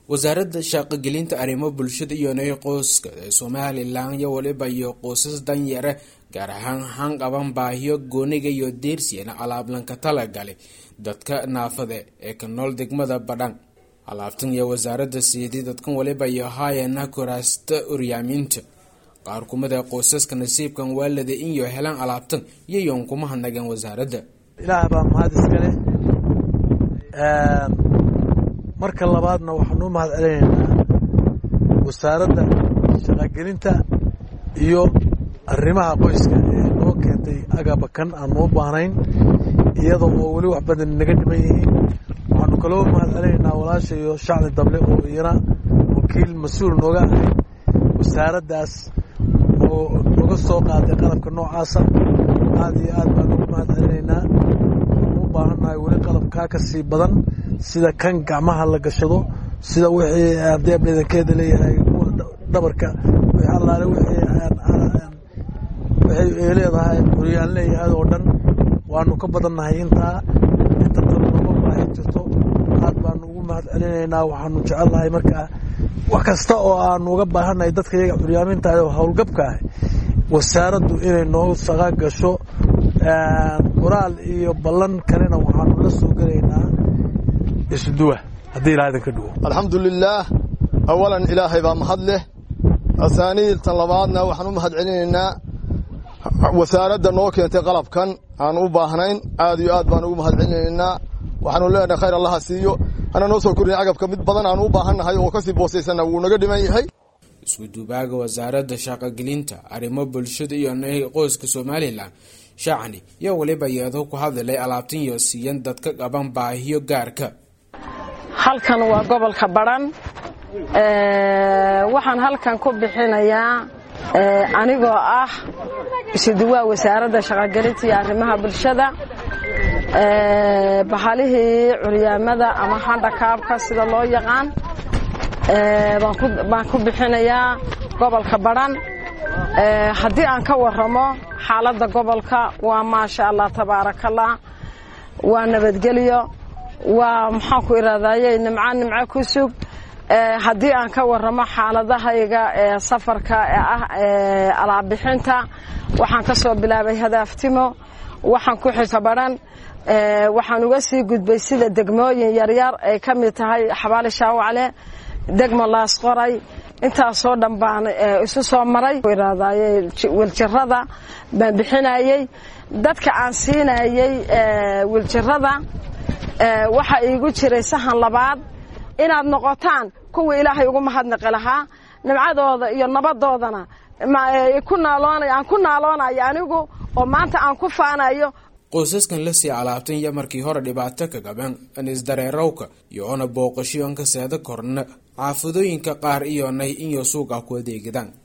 wasaaradda shaqogelinta arrimo bulshada iyo nay qoyska ee somalilan iyo waliba iyo qoysas danyare gaar ahaan hanqaban baahiyo gooniga iyo deersiyana alaablanka talagalay dadka naafada ee ka nool degmada badhan alaabtan iyo wasaaradda siidii dadkan waliba iyo haayana kuraasta uryaaminta qaar kumida qoysaska nasiibkan waalada inyo helaan alaabtan iyoyon kuma hadnagan wasaaradda ilaah baa mahad iskale marka labaadna waxaanu mahad celinaynaa wasaaradda shaqogelinta iyo arrimaha qoyska ee noo keentay agabakan aan noo baahnayn iyada oo weli wax badan naga dhiman yihiin waxaanu kaloo mahad celinaynaa walaasha iyo shacli dable oo iyana wakiil mas-uul nooga ahayd wasaaraddaas oo noga soo qaaday qalabka noocaasa aad iyo aad baan ugu mahad celinaynaa waxaanu u baahannahay weli qalabkaa ka sii badan sida kan gacmaha la gashado sida wixii haddii abdheedankeeda leeyahay kuwa dhabarka wixii allaale wixii wixii leedahay curyaan leeyahay oo dhan waanu ka badannahay intaa inta badan nooma baahi jirto aad baanu ugu mahad celinaynaa waxaanu jecelnahay markaa wax kasta oo aanu uga baahannahay dadka iyaga curyaaminta oo howlgabka ah wasaaraddu inay noo saqa gasho qoraal iyo ballan kalena waxaanu la soo gelaynaa isduwa haddii ilaah idinka dhigo alxamdu lilaah awalan ilaahay baa mahad leh asaaniid tan labaadna waxaan u mahad celinaynaa wasaaradda noo keentay qalabkan aan u baahnayn aad iyo aad baan ugu mahad celinaynaa waxaanu leenahay khayr allaha siiyo hana noo soo kordhin agabka mid badan aan u baahannahay oo kasii boosaysanna wuu naga dhiman yahay isku-duubaaga wasaaradda shaqogelinta arrimo bulshada iyo nay qoyska somalilan shacni iyo weliba iyadoo ku hadlay alaabtan iyo siiyan dadka qaban baahiyo gaarka halkan waa gobolka badhan waxaan halkan ku bixinayaa anigoo ah isuduwaa wasaaradda shaqogelinta iyo arrimaha bulshada bahalihii curyaamada ama handhakaabka sida loo yaqaan baan ku bixinayaa gobolka badhan haddii aan ka waramo xaaladda gobolka waa maasha allah tabaarakallah waa nabadgelyo waa maxaan ku irahdaye nimco nimco ku sug haddii aan ka waramo xaaladahayga ee safarka ee ah alaabixinta waxaan ka soo bilaabay hadaaftimo waxaan ku xita badhan waxaan uga sii gudbay sida degmooyin yaryar ay ka mid tahay xabaali shaawacle degma laasqoray intaasoo dhan baan isu soo maray irahdaye wiljirada baan bixinayey dadka aan siinayey wiljirada waxaa iigu jiray sahan labaad inaad noqotaan kuwii ilaahay ugu mahadnaqi lahaa nimcadooda iyo nabadoodana ku naaloonay aan ku naaloonayo anigu oo maanta aan ku faanayo qoysaskan la sii alaabtan iyo markii hore dhibaato ka gaban anisdareerowka iyo ona booqashoon ka seeda korna xaafadooyinka qaar iyo nay inyo suuqa ku adeegidaan